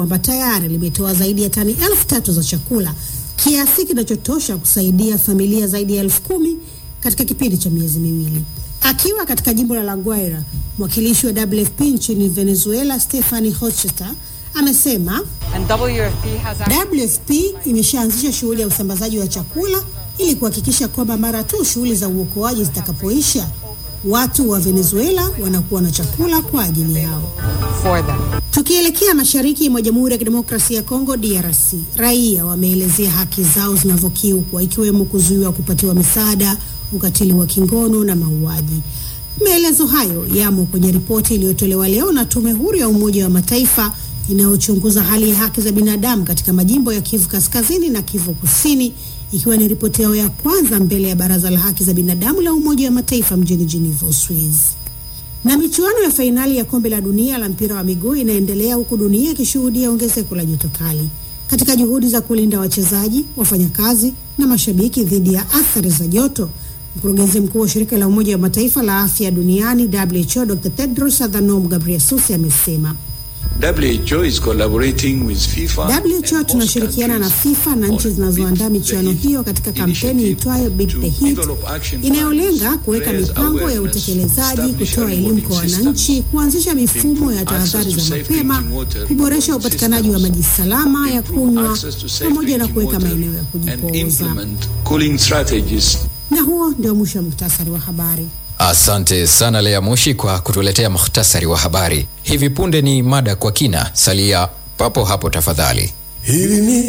kwamba tayari limetoa zaidi ya tani elfu tatu za chakula, kiasi kinachotosha kusaidia familia zaidi ya elfu kumi katika kipindi cha miezi miwili. Akiwa katika jimbo la La Guaira, mwakilishi wa WFP nchini Venezuela Stephanie Hochster amesema WFP imeshaanzisha shughuli ya usambazaji wa chakula ili kuhakikisha kwamba mara tu shughuli za uokoaji zitakapoisha, watu wa Venezuela wanakuwa na chakula kwa ajili yao. Tukielekea mashariki mwa Jamhuri ya Kidemokrasia ya Kongo DRC, raia wameelezea haki zao zinavyokiukwa ikiwemo kuzuiwa kupatiwa misaada, ukatili wa kingono na mauaji. Maelezo hayo yamo kwenye ripoti iliyotolewa leo na Tume Huru ya Umoja wa Mataifa inayochunguza hali ya haki za binadamu katika majimbo ya Kivu Kaskazini na Kivu Kusini, ikiwa ni ripoti yao ya kwanza mbele ya Baraza la Haki za Binadamu la Umoja wa Mataifa mjini Geneva, Uswizi. Na michuano ya fainali ya kombe la dunia la mpira wa miguu inaendelea huku dunia ikishuhudia ongezeko la joto kali. Katika juhudi za kulinda wachezaji, wafanyakazi na mashabiki dhidi ya athari za joto, mkurugenzi mkuu wa shirika la Umoja wa Mataifa la afya duniani WHO, Dr. Tedros Adhanom Ghebreyesus amesema WHO is collaborating with FIFA WHO tunashirikiana na FIFA na nchi zinazoandaa michuano hiyo katika kampeni itwayo Beat the Heat inayolenga kuweka mipango ya utekelezaji, kutoa elimu kwa wananchi, kuanzisha mifumo ya tahadhari za mapema, kuboresha upatikanaji wa maji salama ya kunywa, pamoja na kuweka maeneo ya kujipooza. Na huo ndio mwisho wa muhtasari wa habari. Asante sana Lea Moshi kwa kutuletea muhtasari wa habari. Hivi punde ni mada kwa kina. Salia papo hapo tafadhali. Hili ni